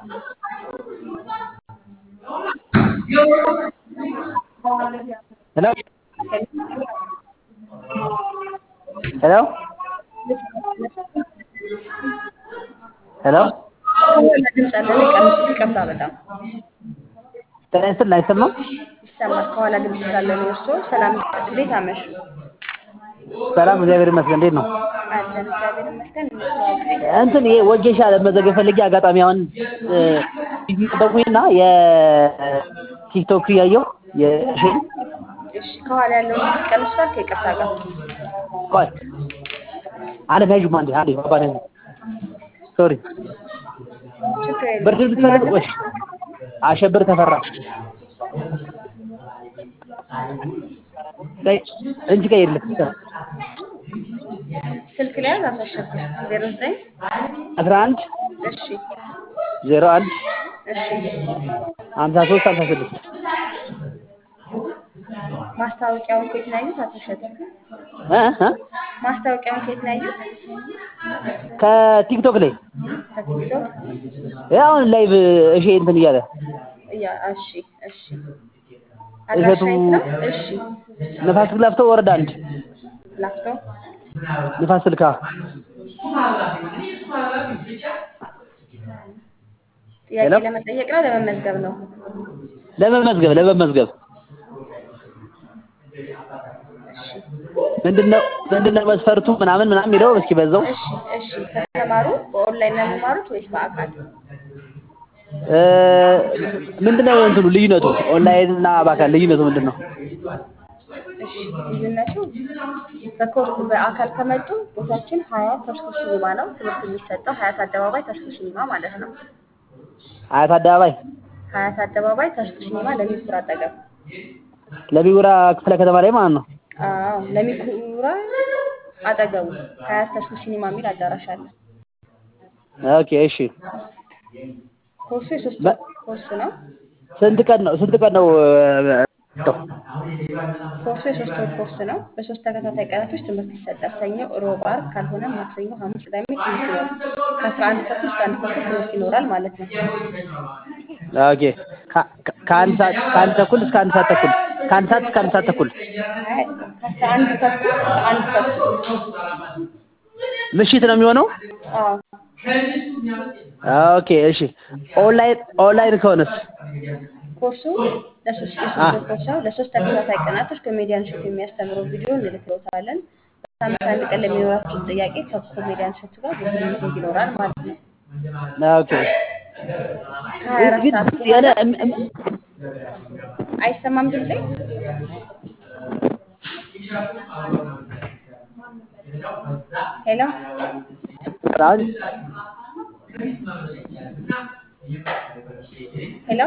ሄሎ ሄሎ ሄሎ ድምፅ አለን ቀንስ ይቅርታ በጣም ጤና ይስጥልኝ አይሰማም ይሰማል ከኋላ ድምፅ ስላለ ነው እርስዎ ሰላም እንዴት አመሹ ሰላም እግዚአብሔር ይመስገን እንዴት ነው አለን እግዚአብሔር ይመስገን እንተዋወቅ እንትን ይሄ ወጌሻ ለመዘገብ ፈልጌ አጋጣሚ አሁን ቲቪ ጠበቁኝና የቲክቶክ እያየሁ የእሺን እሺ ከኋላ ያለውን ድምፅ ቀንሷል ከይቅርታ ጋር ቆይ አለም ያዥ አንዴ አንዴ ባባ ነኝ ሶሪ ችግር የለም ብርድ ልትፈልግ ወይ አሸብር ተፈራ ቀይ እንጂ ቀይ የለም ስልክ ላይ ያዝ አታሸብር ዜሮ ዘጠኝ አስራ አንድ እሺ ዜሮ አንድ እሺ ሀምሳ ሶስት ሀምሳ ስድስት ማስታወቂያውን ከየት ነው ያዩት? አቶ እሸቱ እ እ ማስታወቂያውን ከየት ነው ያዩት? ከቲክቶክ ላይ ከቲክቶክ አሁን ላይቭ እሺ እንትን እያለ እያ እሺ እሺ አድራሻ የት ነው? እሺ ነፋስ ስልክ ላፍቶ ወረዳ አንድ ላፍቶ ንፋስ ስልካ ጥያቄ ሄሎ? ለመጠየቅ ነው ለመመዝገብ ነው? ለመመዝገብ ለመመዝገብ እሺ ምንድነው ምንድነው መስፈርቱ ምናምን ምናምን የሚለው እስኪ በዛው እሺ እሺ ከተማሩ በኦንላይን ነው የሚማሩት ወይስ በአካል? እ ምንድነው እንትኑ ልዩነቱ ኦንላይን እና በአካል ልዩነቱ ምንድነው? እሺ ልዩነቱ በኮር በአካል ከመጡ ቦታችን ሀያት ተስኩ ሲኒማ ነው። ትምህርት የሚሰጠው ሀያት አደባባይ ተስኩ ሲኒማ ማለት ነው። አያት አደባባይ ሀያት አደባባይ ተስኩ ሲኒማ ለሚኩራ አጠገብ። ለቢጉራ ክፍለ ከተማ ላይ ማለት ነው። አዎ ለሚኩራ አጠገቡ ሀያት ተስኩ ሲኒማ የሚል አዳራሽ አለ። ኦኬ እሺ ኮርሱ የሶስት በ- ወር ኮርስ ነው። ስንት ቀን ነው ስንት ቀን ነው እ፣ ኮርሱ የሶስት ወር ኮርስ ነው። በሶስት ተከታታይ ቀናቶች ትምህርት ይሰጣል። ሰኞ፣ ሮብ፣ ዓርብ ካልሆነ ማክሰኞ፣ ሐሙስ፣ ቅዳሜ ትምህርት ይኖራል። ከአስራ አንድ ተኩል እስከ አንድ ተኩል ትምህርት ይኖራል ማለት ነው። ኦኬ ከ- ከ- ከአንድ ሰዓት ከአንድ ተኩል እስከ አንድ ሰዓት ተኩል ከአንድ ሰዓት እስከ አንድ ሰዓት ተኩል አይ ከአስራ አንድ ተኩል እስከ አንድ ተኩል ምሽት ነው የሚሆነው። አዎ ኦኬ እሺ ኦንላይን ኦንላይን ከሆነስ ኮርሱ ለሶስት አ የሶስት ወር ኮርስ ነው። ለሶስት ተከታታይ ቀናቶች ኮሜዲያን እሸቱ የሚያስተምረው ቪዲዮ እንልክሎታለን። በሳምንት አንድ ቀን ለሚኖራችሁ ጥያቄ ከኮሜዲያን እሸቱ ጋር ጉግል ሚቲንግ ይኖራል ማለት ነው። ኦኬ ከሀያ አራት ግን ሰዓት የሆነ በኋላ እም- እም- አይሰማም ድምጼ? ሄሎ አሁን ሄሎ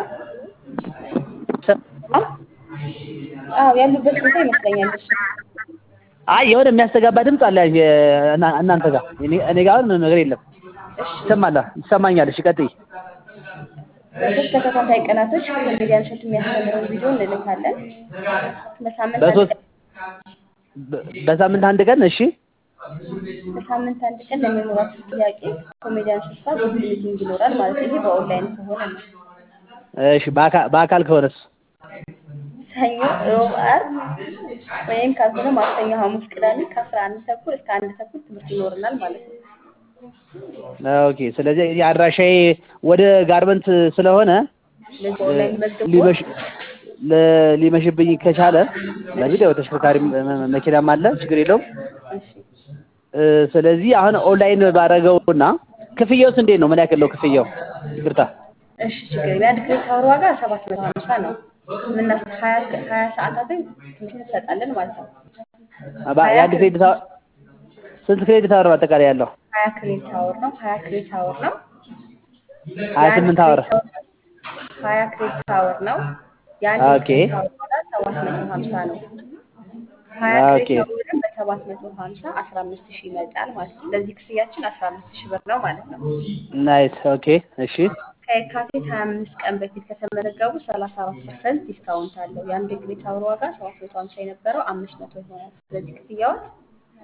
ሰማህ? አዎ ያሉበት ቦታ ይመስለኛል እሱ። አይ የሆነ የሚያስተጋባ ድምፅ አለ የ- እና- እናንተ ጋር እኔ እኔ ጋር አሁን ምንም ነገር የለም። እሺ ይሰማል ይሰማኛል። እሺ ቀጥይ። በሶስት ተከታታይ ቀናቶች ኮሜዲያን እሸቱ የሚያስተምረውን ቪዲዮ እንልካለን። በሳምንት አንድ በሶስት ቀን በ- በሳምንት አንድ ቀን እሺ በሳምንት አንድ ቀን ለሚኖራችሁ ጥያቄ ኮሜዲያን እሸቱ ጋር ጉግል ሚቲንግ ይኖራል ማለት ነው። ይሄ በኦንላይን ከሆነ ነው። እሺ በአካ- በአካል ከሆነስ ሰኞ፣ ሮብ፣ ዓርብ ወይም ካልሆነ ማክሰኞ፣ ሐሙስ፣ ቅዳሜ ከአስራ አንድ ተኩል እስከ አንድ ተኩል ትምህርት ይኖረናል ማለት ነው። ኦኬ። ስለዚህ እዚህ አድራሻዬ ወደ ጋርመንት ስለሆነ ስለዚህ በኦንላይን መዝግቦ ሊመሽ ለ- ሊመሽብኝ ከቻለ በዚህ ያው ተሽከርካሪ መኪናም አለ ችግር የለውም። እሺ እ፣ ስለዚህ አሁን ኦንላይን ባረገውና ክፍያውስ እንዴት ነው? ምን ያክል ነው ክፍያው? ይቅርታ እሺ ችግር የለም። የአንድ ክሬዲት አወር ዋጋ ሰባት መቶ ሀምሳ ነው። ምናስ ሀያ ሀያ ሰዓታትን ትምህርት እንሰጣለን ማለት ነው። ባ- ሀያ የአንድ ክሬዲት ክሬዲት አወር ስንት ክሬዲት አወር አጠቃላይ ያለው? ሀያ ክሬዲት አወር ነው። ሀያ ክሬዲት አወር ነው። ሀያ የአንድ ስምንት አወር ክሬዲት አወር ሀያ ክሬዲት አወር ነው። የአንድ ኦኬ ክሬዲት አወር ዋጋ ሰባት መቶ ሀምሳ ነው። ሀያ ኦኬ ክሬዲት አወርን በሰባት መቶ ሀምሳ አስራ አምስት ሺህ ይመጣል ማለት ነው። ስለዚህ ክፍያችን አስራ አምስት ሺህ ብር ነው ማለት ነው። ናይስ ኦኬ እሺ ከየካቲት ሀያ አምስት ቀን በፊት ከተመዘገቡ ሰላሳ አራት ፐርሰንት ዲስካውንት አለው። የአንድ ክሬዲት አወር ዋጋ ሰባት መቶ ሀምሳ የነበረው አምስት መቶ ይሆናል። ስለዚህ ክፍያዎት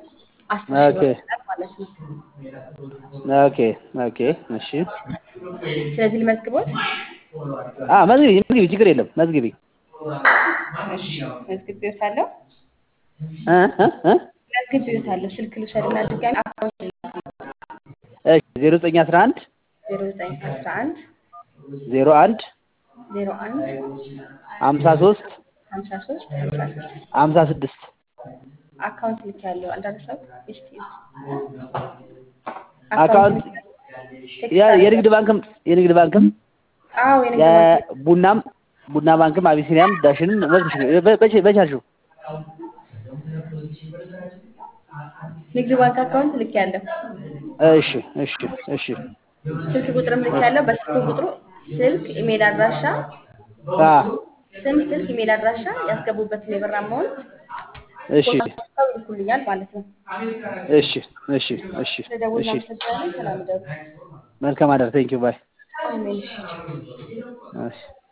አስር ሺህ ኦኬ ብር ይሆናል ማለት ነው። ኦኬ ኦኬ እሺ ስለዚህ ልመዝግቦት? አ መዝግቢ መዝግቢ ችግር የለም መዝግቢ እሺ መዝግቤዎታለሁ። እ እ እ መዝግቤዎታለሁ። ስልክ ልውሰድና ድጋሚ አካውንት እሺ ዜሮ ዘጠኝ አስራ አንድ ዜሮ ዘጠኝ አስራ አንድ ዜሮ አንድ ዜሮ አንድ ሀምሳ ሶስት ሀምሳ ሶስት ሀምሳ ስድስት ሀምሳ ስድስት አካውንት ልክ ያለው አልደረሰው እስቲ አካውንት ያ- የንግድ ባንክም የንግድ ባንክም አዎ የንግድ ባንክ የቡናም ቡና ባንክም አቢሲኒያም ዳሽንም በቻልሽው ንግድ ባንክ አካውንት ልክ ያለው እሺ እሺ እሺ ስልክ ቁጥርም ልክ ያለው በስልክ ቁጥሩ ስልክ ኢሜል አድራሻ አ ስም ስልክ ኢሜል አድራሻ ያስገቡበትን የብር አማውንት እሺ ፎቶ ይልኩልኛል ማለት ነው። እሺ እሺ እሺ ስለደውል እሺ እናመሰግናለን። ሰላም ደሩ። መልካም አዳር ቴንኪው ባይ አሜን። እሺ። እሺ